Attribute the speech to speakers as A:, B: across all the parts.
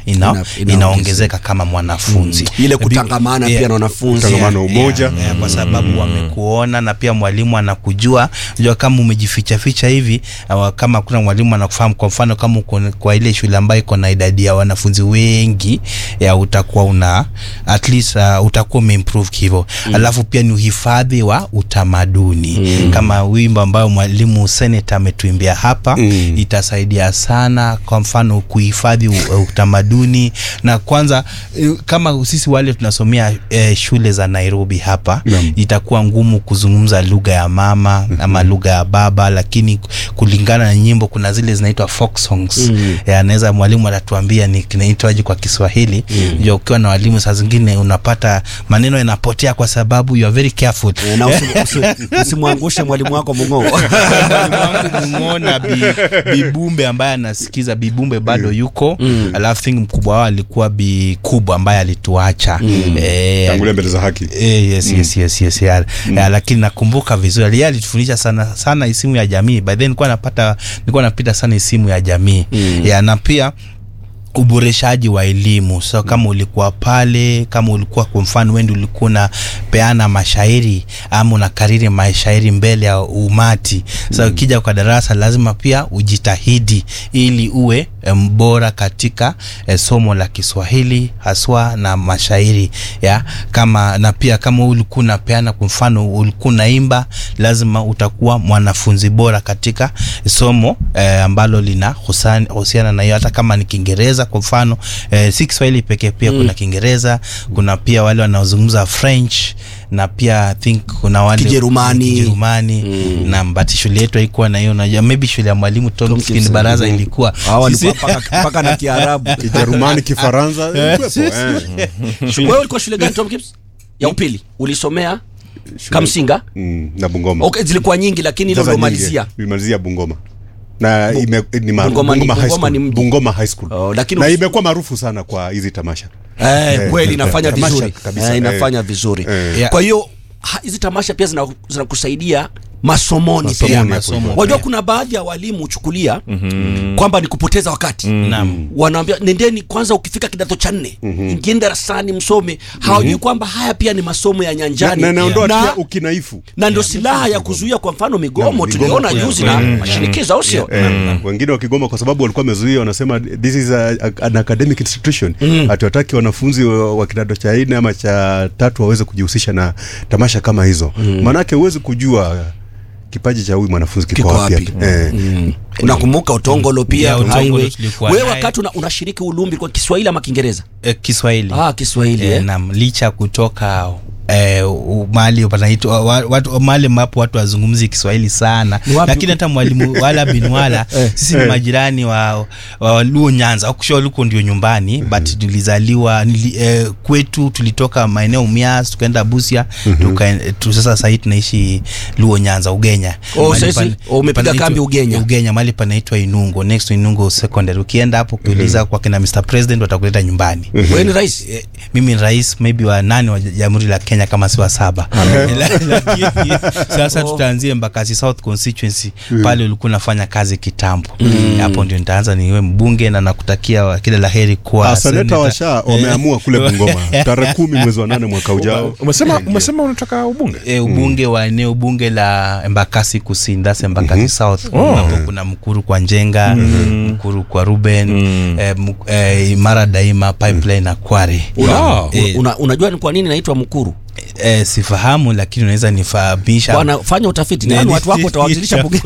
A: ina,
B: Ina- ina-
A: inaongezeka kama mwanafunzi
B: ile
A: Bi-
B: kutangamana
A: yeah,
B: pia na wanafunzi
C: Utangamano, umoja.
A: yeah, yeah, kwa sababu wamekuona na pia mwalimu anakujua unajua kama umejificha ficha hivi uh, kama kuna mwalimu anakufahamu kwa mfano kama uko kwa ile shule ambayo iko na idadi ya wanafunzi wengi ya utakuwa una at least uh, utakuwa umeimprove hivyo mm. alafu pia ni uhifadhi wa utamaduni mm. kama wimbo ambayo mwalimu senator ametuimbia hapa mm. itasaidia sana kwa mfano kuhifadhi u- utamaduni na kwanza eh, kama sisi wale tunasomea eh, shule za Nairobi hapa
C: Naam.
A: itakuwa ngumu kuzungumza lugha ya mama ama lugha ya baba, lakini kulingana na nyimbo kuna zile zinaitwa folk songs mm. anaweza mwalimu atatuambia ni kinaitwaje kwa Kiswahili mm. ukiwa na walimu saa zingine unapata maneno yanapotea kwa sababu you are very careful
B: Eh, na usi- usi- usimwangushe mwalimu wako mung'oo
A: mwalimu wangu Mung'ona bi, Bibumbe ambaye anasikiza Bibumbe bado yuko mm. alafu think mkubwa wao alikuwa Bi Kubwa ambaye alituacha mm. eh,
C: tangulia mbele za haki
A: Eh, yes, yes, yes, yes, yeah. Yeah, lakini nakumbuka vizuri yeye alitufundisha sana sana isimu ya jamii by then nilikuwa napata nilikuwa napita sana isimu ya jamii mm. yeah, na pia uboreshaji wa elimu so kama ulikuwa pale kama ulikuwa kwa mfano wendi ulikuwa unapeana mashairi ama unakariri mashairi mbele ya umati so ukija kwa darasa lazima pia ujitahidi ili uwe eh, mbora katika eh, somo la Kiswahili haswa na mashairi ya kama na pia kama ulikuwa unapeana kwa mfano ulikuwa unaimba lazima utakuwa mwanafunzi bora katika somo eh, ambalo lina husan- husiana na hiyo hata kama ni Kiingereza kwa mfano eh, si Kiswahili pekee pia kuna Kiingereza kuna pia wale wanaozungumza French na pia I think kuna wale
B: Kijerumani.
A: Kijerumani na but shule yetu haikuwa na hiyo unajua maybe shule ya mwalimu Tomkins
B: Tomkins,
A: baraza
B: mm.
A: ilikuwa
B: Hao walikuwa
A: Sisi-
B: mpaka mpaka na Kiarabu
C: Kijerumani, Kifaransa ilikuwepo, eh.
B: wewe ulikuwa shule gani Tom Kips ya upili ulisomea Kamsinga
C: Mm, na Bungoma
B: okay zilikuwa nyingi lakini hilo
C: Sasa
B: ndo
C: nyingi,
B: malizia
C: nilimalizia Bungoma na ime, ni maarufu
B: Bungoma ni-
C: Bungoma High
B: Bungoma ni
C: School.
B: mji.
C: Bungoma High School
B: Oh, lakini
C: na
B: us-
C: imekuwa maarufu sana kwa hizi tamasha
B: eh, kweli inafanya
C: tamasha
B: vizuri
C: kabisa,
B: eh,
C: eh.
B: inafanya vizuri
C: Eh.
A: Yeah.
B: kwa hiyo ha- hizi tamasha pia zina- zinakusaidia masomoni
C: Masomoni
B: pia
C: hapo
A: masomo
C: hivyo.
B: wajua
A: pia.
B: kuna baadhi ya walimu huchukulia kwamba ni kupoteza wakati
A: Naam.
B: wanaambia nendeni kwanza ukifika kidato cha nne ingieni darasani msome hawajui kwamba haya pia ni masomo ya
C: na,
B: nyanjani
C: na naondoa
B: na,
C: pia ukinaifu
B: na ndio silaha ya kuzuia kwa mfano migomo
C: migomo
B: tuliona
C: pia.
B: juzi na mashinikizo au sio
C: Eh, wengine wakigoma kwa sababu walikuwa wamezuia wanasema this is a, a, an academic institution hatuwataki wanafunzi wa wa kidato cha nne ama cha tatu waweze kujihusisha na tamasha kama hizo maanake huwezi kujua kipaji cha huyu mwanafunzi kiko
B: Kiko
C: wapi
B: wapi?
C: hapa. eh.
B: unakumbuka utongolo pia
A: Yeah, Utongolo
B: highway.
A: tulikuwa
B: wewe
A: naye.
B: wakati una, unashiriki ulumbi kwa kiswahili ama kiingereza
A: eh, Kiswahili
B: ah kiswahili
A: eh,
B: eh.
A: naam licha kutoka eh, u- mahali panaitwa wa- watu mahali ambapo watu wazungumzi Kiswahili sana
B: Ni wapi?
A: lakini hata mwalimu wala binwala sisi ni majirani wa, wa Luo Nyanza akusha luko ndio nyumbani but tulizaliwa nili, eh, kwetu tulitoka maeneo Mias tukaenda Busia tuka, tu, sasa sahii tunaishi Luo Nyanza Ugenya
B: Oh,
A: Mahali
B: sasa
A: pale-
B: oh, umepiga
A: panaitwa-
B: kambi Ugenya.
A: Ugenya mahali panaitwa Inungo next to Inungo secondary ukienda hapo ukiuliza kwa kina Mr President watakuleta nyumbani
B: wewe ni rais
A: Eh, mimi ni rais maybe wa nane wa jamhuri la Kenya kama si wa saba La- lakini sasa tutaanzie Mbakasi South constituency pale ulikuwa unafanya kazi kitambo hapo ndio nitaanza niwe mbunge na nakutakia wa- kila laheri kwa
C: Ah, seneta
A: seneta.
C: washa wameamua kule Bungoma tarehe kumi mwezi wa nane mwaka ujao
D: umesema umesema unataka ubunge
A: E, ubunge wa eneo bunge la Embakasi Kusini, that's Embakasi South ambapo kuna Mkuru kwa Njenga, Mkuru kwa Ruben, eh, Mk- eh, Imara Daima, Pipeline na Kware.
D: Wow.
A: Eh,
B: Una, unajua ni kwa nini naitwa mkuru
A: eh, sifahamu lakini unaweza nifahamisha.
B: bwana fanya utafiti nani watu wako utawasilisha bunge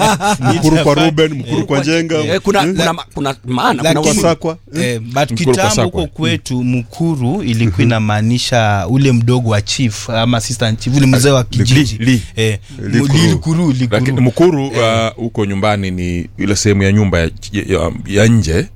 C: mkuru kwa Ruben mkuru kwa Njenga
B: Eh, kuna, kuna, ma- kuna maana kuna
A: Lakini-
B: watu-
C: Sakwa
A: Eh, but
D: Mkuru kwa
A: kitambo
D: Sakwa.
A: huko kwetu Mkuru ilikuwa inamaanisha ule mdogo wa chief ama assistant chief ule mzee wa kijiji
C: Li-
A: eh,
C: Likuru.
A: Li- Likuru, Likuru.
D: lakini mkuru uh, huko nyumbani ni ile sehemu ya nyumba ya, ya, ya nje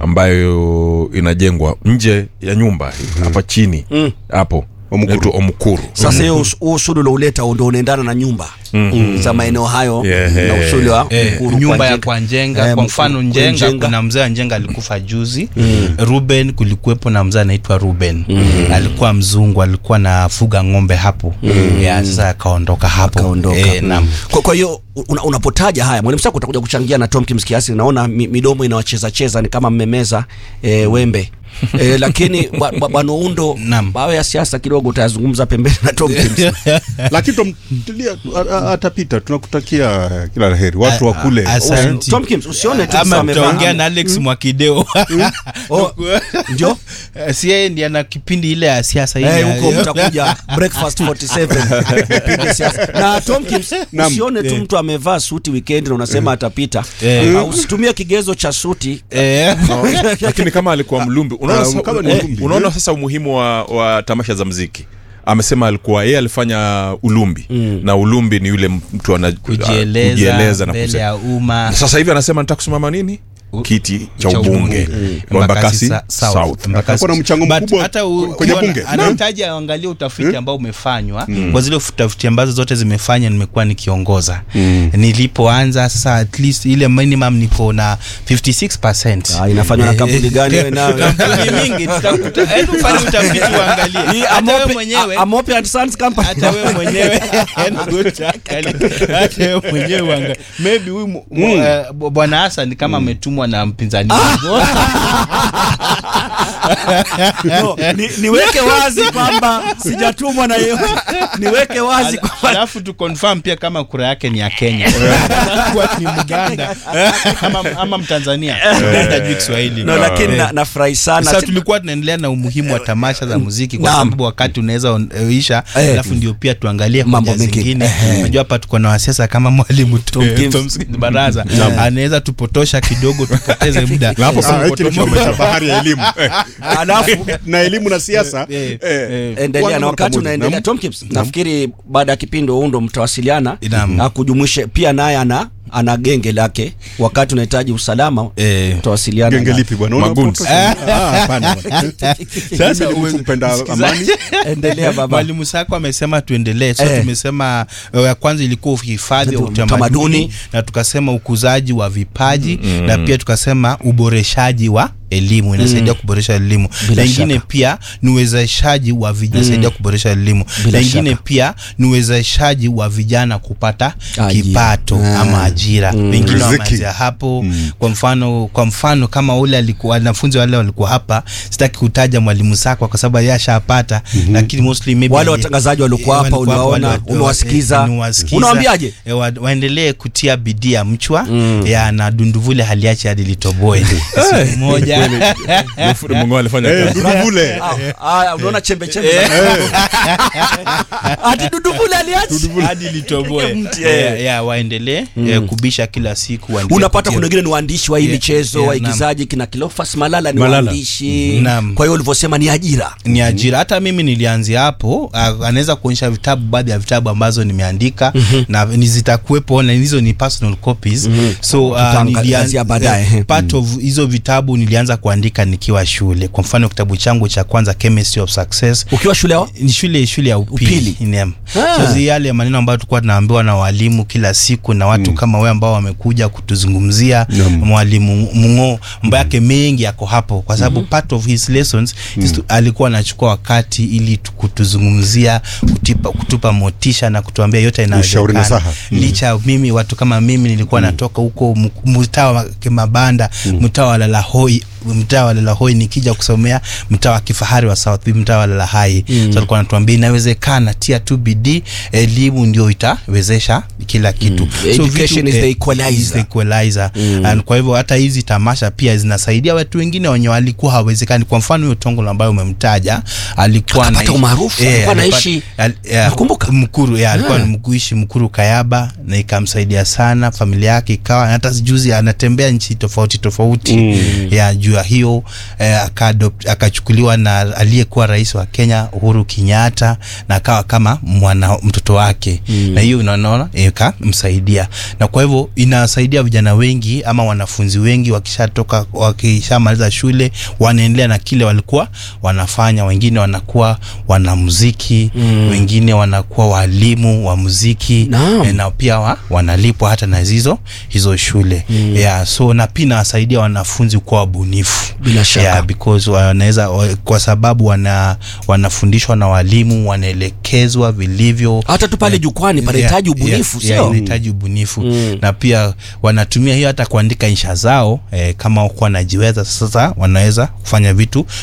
D: ambayo inajengwa nje ya nyumba hapa chini hapo
C: Omukuru.
D: inaitwa omukuru
B: sasa hiyo us- huu usuli ulouleta ndo unaendana na nyumba za maeneo hayo
D: Yeah.
B: na usuli wa
A: Eh,
B: Mkuru
A: nyumba ya
B: Njenga.
A: kwa Njenga
B: Eh,
A: kwa
B: Mkuru
A: mfano
B: kwa
A: Njenga, kuna mzee wa Njenga alikufa juzi Ruben kulikuwepo na mzee anaitwa Ruben alikuwa mzungu alikuwa nafuga ng'ombe hapo ya sasa akaondoka hapo
B: Akaondoka.
A: Eh, naam.
B: kwa, kwa hiyo una, unapotaja haya mwalimu sako utakuja kuchangia na Tom Kims kiasi naona mi, midomo inawacheza cheza ni kama mmemeza e, wembe eh, lakini bwa- bwa- bwana Undo
A: Naam.
B: bao ya siasa kidogo utayazungumza pembeni na Tom Kimsi.
C: lakini tumtilia a- a- atapita tunakutakia kila la heri watu wa kule
A: Asante.
B: Tom Kimsi usione tu sasa
A: ama
B: amevaa-
A: mtaongea na Alex Mwakideo
B: Oh, ndio
A: Eh, si yeye ndiye ana kipindi ile ya siasa ile
B: Eh,
A: ya-
B: huko mtakuja breakfast 47 Kipindi siasa. na Tom Kims
C: Naam.
B: usione tu mtu amevaa suti weekend na unasema atapita
A: Eh.
B: Uh, usitumie kigezo cha suti
A: Eh,
D: lakini kama alikuwa mlumbi unaona,
C: Ah,
D: sasa,
C: kama ni
D: eh,
C: mlumbi,
D: unaona
C: eh.
D: sasa umuhimu wa, wa tamasha za mziki amesema alikuwa yeye alifanya ulumbi na ulumbi ni yule mtu ana
A: kujieleza
D: kujieleza na
A: mbele
D: kusema
A: ya umma
D: sasa hivi anasema nataka kusimama nini kiti cha
A: cha
D: ubunge
A: ubunge.
D: wa Embakasi
A: Sa-
D: South.
A: Embakasi-
C: Atakuwa na mchango
A: But
C: mkubwa
A: hata u-
C: kwenye
A: ukiona,
C: bunge.
A: anahitaji aangalie utafiti ambao umefanywa kwa zile utafiti ambazo zote zimefanya nimekuwa nikiongoza nilipoanza sasa at least ile minimum niko na 56
B: Ah, inafanywa na kampuni gani wewe nawe?
A: kampuni mingi tutakuta hebu fanya utafiti uangalie
B: Hii
A: hata wewe
B: Amope-
A: mwenyewe
B: A- Amope and Sons Company.
A: hata wewe mwenyewe hata wewe mwenyewe uangalie maybe huyu mu- mu- eh, bwana Hassan kama ametumwa na mpinzani wangu
B: No, ni, niweke wazi kwamba sijatumwa na yeyote niweke wazi
A: Ala-
B: kwamba
A: alafu tu confirm pia kama kura yake ni ya Kenya kuwa ni Mganda ama, ama Mtanzania hajui Kiswahili
B: no, lakini na- nafurahi sana
A: sasa tulikuwa tunaendelea na umuhimu wa tamasha za muziki kwa
B: Naam.
A: sababu wakati unaweza on- eh, isha
B: Eh.
A: alafu ndio pia tuangalie
B: Mambo
A: hoja
B: mengine.
A: zingine
B: Eh.
A: unajua hapa tuko na wasiasa kama mwalimu Tom
B: Kimsi.
A: Kimsi baraza anaweza tupotosha kidogo tupoteze muda
D: Na hapo
C: Ah, hiki ni chombo cha bahari ya elimu Eh,
B: alafu
C: na elimu na siasa
A: Eh,
C: eh,
B: endelea
C: wana
B: na wakati
C: pamoja.
B: unaendelea
C: Naam.
B: Tom Kips, nafikiri baada ya kipindi undo mtawasiliana
A: Naam.
B: na kujumuishe pia naye ana ana genge lake wakati unahitaji usalama
A: Eh.
B: mtawasiliana
C: genge
B: na-
C: lipi bwana
D: Magoons.
C: Unapotosha- Ah, hapana bwana.
A: Sasa
C: Mimi ni mtu
A: uwe-
C: mpenda
A: sikiza-
C: amani
B: endelea baba
A: mwalimu sako amesema tuendelee so
B: Eh.
A: tumesema uh, ya kwanza ilikuwa uhifadhi wa
B: Utamaduni.
A: utamaduni na tukasema ukuzaji wa vipaji na pia tukasema uboreshaji wa elimu inasaidia kuboresha elimu
B: Bila
A: na ingine
B: shaka.
A: pia ni uwezeshaji wa vijana inasaidia kuboresha elimu
B: Bila
A: na ingine
B: shaka.
A: pia ni uwezeshaji wa vijana kupata
B: Ajira.
A: kipato
B: Ah.
A: ama ajira wengine
C: Riziki.
A: wameanzia hapo kwa mfano kwa mfano kama ule alikuwa wanafunzi wale walikuwa hapa sitaki kutaja mwalimu Sakwa kwa sababu yeye ashapata lakini mostly maybe
B: Wale
A: ali-
B: watangazaji waliokuwa
A: eh,
B: hapa
A: walikuwa hapa,
B: uliwaona,
A: wale wa-
B: umewasikiza.
A: eh, nimewasikiza.
B: Unawaambiaje?
A: Eh, wa, waendelee kutia bidii ya mchwa ya na dunduvule haliache hadi litoboe siku moja
D: Mungu alifanya
C: Eh,
D: kazi.
C: Duduvule.
B: Ah, ah, unaona chembe chembe ati duduvule aliachi
A: hadi litoboe
B: Mti,
A: Eh,
B: eh.
A: ya waendelee eh, kubisha kila siku waendelee
B: unapata
A: kutia-
B: kuna wengine ni waandishi wa hii
A: Yeah,
B: michezo
A: yeah,
B: waigizaji kina Kilofas Malala ni
C: Malala.
B: waandishi
A: Naam.
B: kwa hiyo ulivyosema ni ajira
A: ni ajira hata mimi nilianzia hapo ah, anaweza kuonyesha vitabu baadhi ya vitabu ambazo nimeandika na ni zitakuwepo na hizo ni personal copies so uh,
B: Tutaangazia baadaye.
A: eh, part of hizo vitabu nilianza kuandika nikiwa shule kwa mfano kitabu changu cha kwanza chemistry of success
B: ukiwa shule wa
A: ni shule shule ya upili,
B: Upili.
A: Naam.
B: Ah.
A: So zi yale maneno ambayo tulikuwa tunaambiwa na walimu kila siku na watu kama wewe ambao wamekuja kutuzungumzia mwalimu Mungo mambo yake mengi yako hapo kwa sababu part of his lessons is to, alikuwa anachukua wakati ili tu- kutuzungumzia kutipa, kutupa motisha na kutuambia yote
C: Ushauri
A: inawezekana
C: nasaha.
A: licha ya mimi watu kama mimi nilikuwa natoka huko mu- mtaa wa Kimabanda mtaa wa Lalahoi mtaa wa Lalahoi nikija kusomea mtaa wa kifahari wa South B, mtaa wa Lalahai so alikuwa anatuambia inawezekana tia tu bidii elimu ndio itawezesha kila kitu
B: Education is the
A: eh,
B: equalizer.
A: is the equalizer. And kwa hivyo hata hizi tamasha pia zinasaidia watu wengine wenye walikuwa hawezekani kwa mfano huyo Tongolo ambayo umemtaja alikuwa
B: Akapata
A: anaishi-
B: umaarufu, alikuwa
A: alipata-
B: anaishi-
A: al- yeah,
B: nakumbuka.
A: Mkuru ya, alikuwa
B: Ah.
A: ni kuishi Mkuru Kayaba na ikamsaidia sana familia yake ikawa hata juzi anatembea nchi tofauti tofauti ya juu ya hiyo eh, akadopt- akachukuliwa na aliyekuwa rais wa Kenya Uhuru Kenyatta na akawa kama mwana mtoto wake na hiyo unaona ikamsaidia na kwa hivyo inasaidia vijana wengi ama wanafunzi wengi wakishatoka wakishamaliza shule wanaendelea na kile walikuwa wanafanya wengine wanakuwa wanamuziki wengine wanakuwa walimu wa muziki
B: Naam.
A: eh, na pia wa, wanalipwa hata na hizo hizo shule yeah, so na pia inawasaidia wanafunzi kuwa wabunifu
B: Bila shaka.
A: yeah, because wanaweza wa- kwa sababu wana wanafundishwa na walimu wanaelekezwa vilivyo
B: hata tu pale jukwani panahitaji ubunifu
A: yeah, yeah,
B: sio
A: inahitaji ubunifu na pia wanatumia hiyo hata kuandika insha zao eh, kama wakuwa wanajiweza sasa wanaweza kufanya vitu